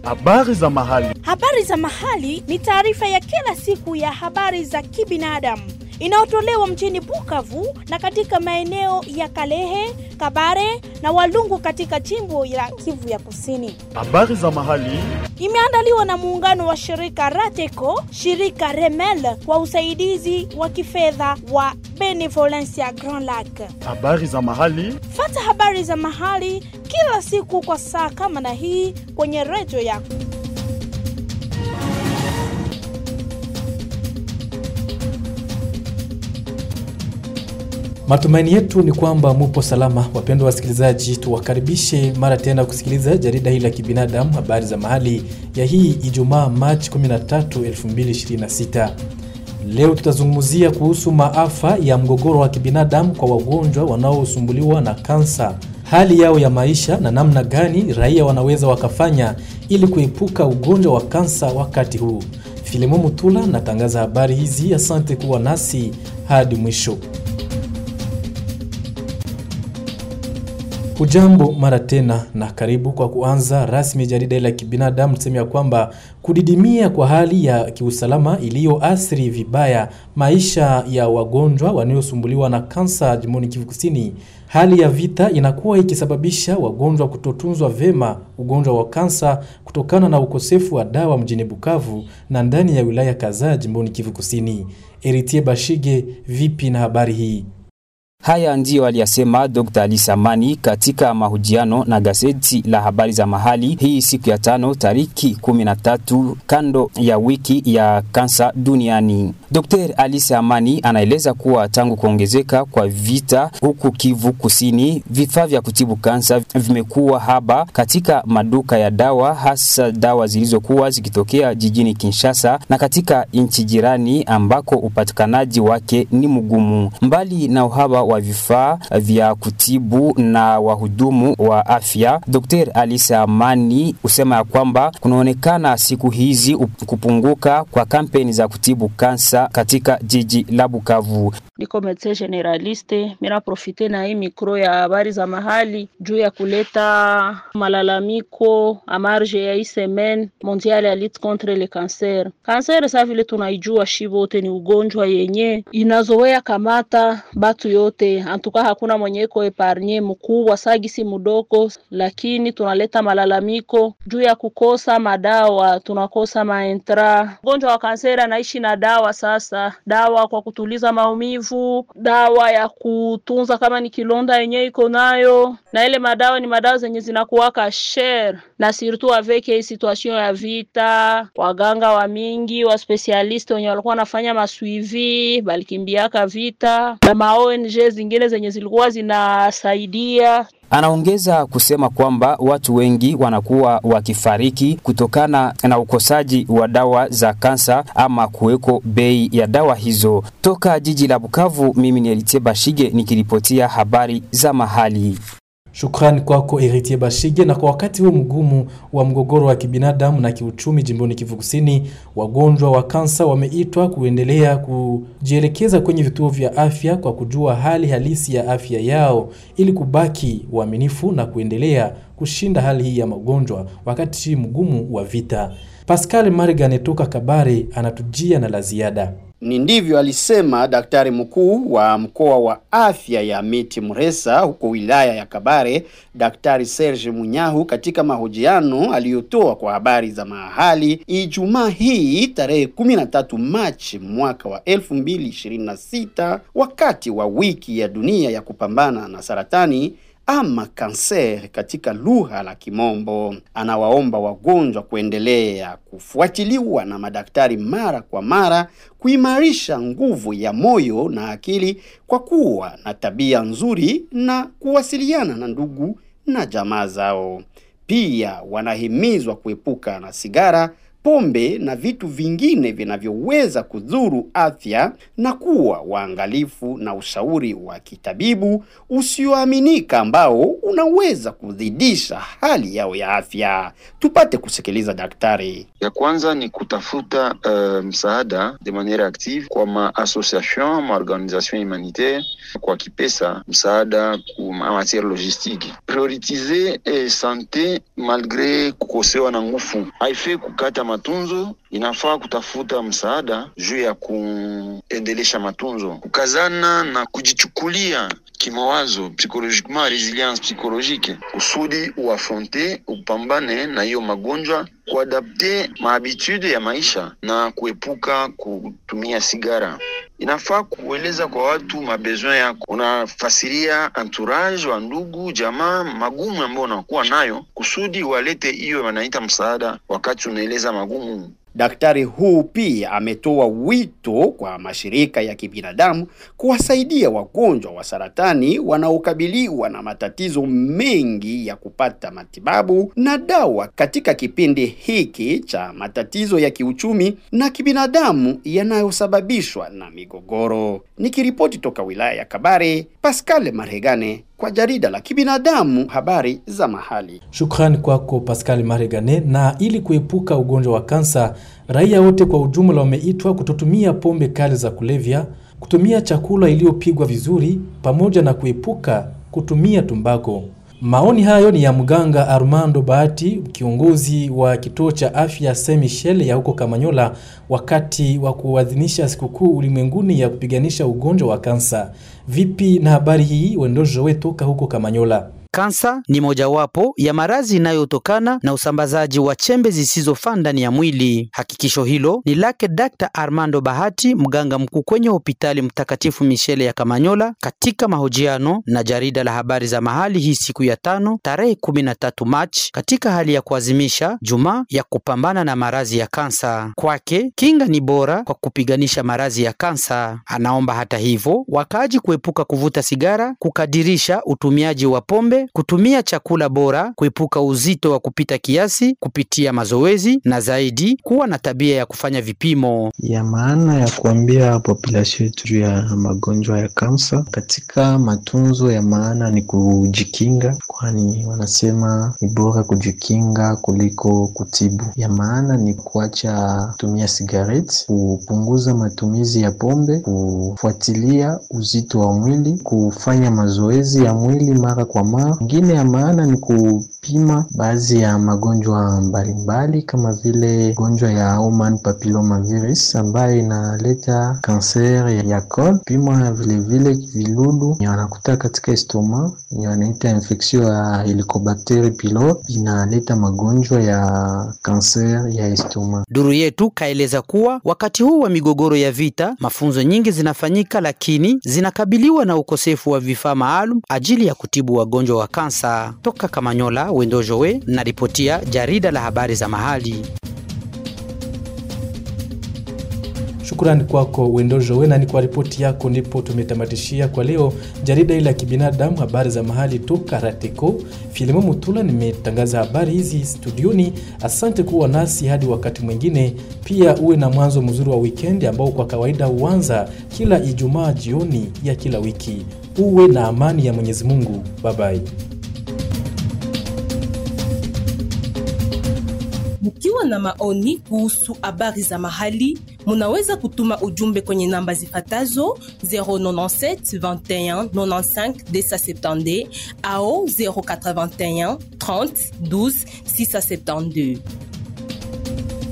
Habari za mahali. Habari za mahali ni taarifa ya kila siku ya habari za kibinadamu inayotolewa mjini Bukavu na katika maeneo ya Kalehe, Kabare na Walungu katika jimbo la Kivu ya Kusini. Habari za mahali. Imeandaliwa na muungano wa shirika Rateco, shirika Remel kwa usaidizi wa kifedha wa Benevolencia Grand Lac. Habari za mahali. Fata habari za mahali kila siku kwa saa kama na hii kwenye redio yako. Matumaini yetu ni kwamba mupo salama, wapendwa wasikilizaji. Tuwakaribishe mara tena kusikiliza jarida hili la kibinadamu, habari za mahali ya hii Ijumaa Machi 13, 2026. Leo tutazungumzia kuhusu maafa ya mgogoro wa kibinadamu kwa wagonjwa wanaosumbuliwa na kansa, hali yao ya maisha na namna gani raia wanaweza wakafanya ili kuepuka ugonjwa wa kansa wakati huu. Filimo Mutula natangaza habari hizi. Asante kuwa nasi hadi mwisho. Hujambo mara tena na karibu. Kwa kuanza rasmi jarida la kibinadamu, tuseme ya kwamba kudidimia kwa hali ya kiusalama iliyoathiri vibaya maisha ya wagonjwa wanaosumbuliwa na kansa jimboni Kivu Kusini. Hali ya vita inakuwa ikisababisha wagonjwa kutotunzwa vema ugonjwa wa kansa kutokana na ukosefu wa dawa mjini Bukavu na ndani ya wilaya kadhaa jimboni Kivu Kusini. Eritie Bashige, vipi na habari hii? Haya ndiyo aliyasema Dr. Ali Samani katika mahojiano na gazeti la habari za mahali hii siku ya tano tariki 13 kando ya wiki ya kansa duniani. Dr. Ali Samani anaeleza kuwa tangu kuongezeka kwa vita huku Kivu Kusini, vifaa vya kutibu kansa vimekuwa haba katika maduka ya dawa, hasa dawa zilizokuwa zikitokea jijini Kinshasa na katika nchi jirani ambako upatikanaji wake ni mgumu. Mbali na uhaba wa vifaa vya kutibu na wahudumu wa afya, Dr. Alisa Amani husema ya kwamba kunaonekana siku hizi kupunguka kwa kampeni za kutibu kansa katika jiji la Bukavu. Niko medecin generaliste, mina profite na hii mikro ya habari za mahali juu ya kuleta malalamiko amarge ya hii semaine mondiale ya lutte contre le cancer. Cancer sa vile tunaijua shi wote ni ugonjwa yenye inazoea kamata batu yote, antuka hakuna mwenye iko epargne mkubwa sagisi mudoko, lakini tunaleta malalamiko juu ya kukosa madawa, tunakosa maentra. Ugonjwa wa kanseri anaishi na dawa sasa, dawa kwa kutuliza maumivu, dawa ya kutunza kama ni kilonda yenye iko nayo, na ile madawa ni madawa zenye zinakuwaka share na surtout avec hii situation ya vita, waganga wa mingi wa specialist wenye walikuwa wanafanya maswivi balikimbiaka vita na ma ONG zingine zenye zilikuwa zinasaidia. Anaongeza kusema kwamba watu wengi wanakuwa wakifariki kutokana na ukosaji wa dawa za kansa ama kuweko bei ya dawa hizo. Toka jiji la Bukavu, mimi ni Elitie Bashige nikiripotia habari za mahali. Shukrani kwako Eritie Bashige. Na kwa wakati huu mgumu wa mgogoro wa kibinadamu na kiuchumi jimboni Kivu Kusini, wagonjwa wa kansa wameitwa kuendelea kujielekeza kwenye vituo vya afya kwa kujua hali halisi ya afya yao ili kubaki waaminifu na kuendelea kushinda hali hii ya magonjwa wakati hii mgumu wa vita. Pascal Marigane toka Kabare anatujia na la ziada. Ni ndivyo alisema daktari mkuu wa mkoa wa afya ya Miti Muresa huko wilaya ya Kabare, Daktari Serge Munyahu katika mahojiano aliyotoa kwa habari za mahali Ijumaa hii tarehe 13 Machi mwaka wa 2026 wakati wa wiki ya dunia ya kupambana na saratani ama kanser katika lugha la Kimombo. Anawaomba wagonjwa kuendelea kufuatiliwa na madaktari mara kwa mara, kuimarisha nguvu ya moyo na akili kwa kuwa na tabia nzuri na kuwasiliana na ndugu na jamaa zao. Pia wanahimizwa kuepuka na sigara, pombe na vitu vingine vinavyoweza kudhuru afya na kuwa waangalifu na ushauri wa kitabibu usioaminika ambao unaweza kuzidisha hali yao ya afya. Tupate kusikiliza daktari. Ya kwanza ni kutafuta uh, msaada de maniere active kwa ma association ma organisation humanitaire, kwa kipesa msaada ku ma matiere logistique. Prioritize eh, sante malgre kukosewa na nguvu, haifai kukata matunzo, inafaa kutafuta msaada juu ya kuendelesha matunzo, kukazana na kujichukulia kimawazo psychologiquement resilience psychologique kusudi uafronte upambane na hiyo magonjwa kuadapte mahabitude ya maisha na kuepuka kutumia sigara. Inafaa kueleza kwa watu mabesoin yako, unafasiria entourage wa ndugu jamaa magumu ambayo unakuwa nayo, kusudi walete hiyo wanaita msaada wakati unaeleza magumu Daktari huu pia ametoa wito kwa mashirika ya kibinadamu kuwasaidia wagonjwa wa saratani wanaokabiliwa na matatizo mengi ya kupata matibabu na dawa katika kipindi hiki cha matatizo ya kiuchumi na kibinadamu yanayosababishwa na migogoro. Nikiripoti toka wilaya ya Kabare, Pascal Marhegane kwa jarida la kibinadamu habari za mahali. Shukrani kwako Pascal Maregane. Na ili kuepuka ugonjwa wa kansa, raia wote kwa ujumla wameitwa kutotumia pombe kali za kulevya, kutumia chakula iliyopigwa vizuri, pamoja na kuepuka kutumia tumbako. Maoni hayo ni ya mganga Armando Bahati, kiongozi wa kituo cha afya Saint Michel ya huko Kamanyola, wakati wa kuadhimisha sikukuu ulimwenguni ya kupiganisha ugonjwa wa kansa. Vipi na habari hii, Wendojo wetu toka huko Kamanyola? Kansa ni mojawapo ya maradhi inayotokana na usambazaji wa chembe zisizofaa ndani ya mwili. Hakikisho hilo ni lake Dr. Armando Bahati, mganga mkuu kwenye hospitali Mtakatifu Michele ya Kamanyola, katika mahojiano na jarida la habari za mahali hii siku ya tano tarehe 13 Machi, katika hali ya kuadhimisha Jumaa ya kupambana na maradhi ya kansa. Kwake kinga ni bora kwa kupiganisha maradhi ya kansa. Anaomba hata hivyo wakaaji kuepuka kuvuta sigara, kukadirisha utumiaji wa pombe kutumia chakula bora, kuepuka uzito wa kupita kiasi kupitia mazoezi, na zaidi kuwa na tabia ya kufanya vipimo. ya maana ya kuambia population yetu juu ya magonjwa ya kansa. Katika matunzo ya maana ni kujikinga, kwani wanasema ni bora kujikinga kuliko kutibu. Ya maana ni kuacha kutumia sigareti, kupunguza matumizi ya pombe, kufuatilia uzito wa mwili, kufanya mazoezi ya mwili mara kwa mara. Ingine ya maana ni kupima baadhi ya magonjwa mbalimbali kama vile gonjwa ya human papilloma virus ambayo inaleta kanser ya kol. Pima vilevile viludu wanakuta katika estoma wanaita infection ya Helicobacter pylori inaleta magonjwa ya kanser ya estoma. Duru yetu kaeleza kuwa wakati huu wa migogoro ya vita, mafunzo nyingi zinafanyika, lakini zinakabiliwa na ukosefu wa vifaa maalum ajili ya kutibu wagonjwa wa kansa. Toka Kamanyola, Wendojowe na ripotia jarida la habari za mahali. Shukrani kwako Wendojowe, na ni kwa ripoti yako ndipo tumetamatishia kwa leo jarida hili la kibinadamu, habari za mahali toka Rateko. Filimo Mutula nimetangaza habari hizi studioni. Asante kuwa nasi hadi wakati mwingine. Pia uwe na mwanzo mzuri wa wikendi ambao kwa kawaida huanza kila Ijumaa jioni ya kila wiki. Uwe na amani ya Mwenyezi Mungu. Babai. Mkiwa na maoni kuhusu habari za mahali, munaweza kutuma ujumbe kwenye namba zifatazo 097 21 95 270 au 081 30 12 672.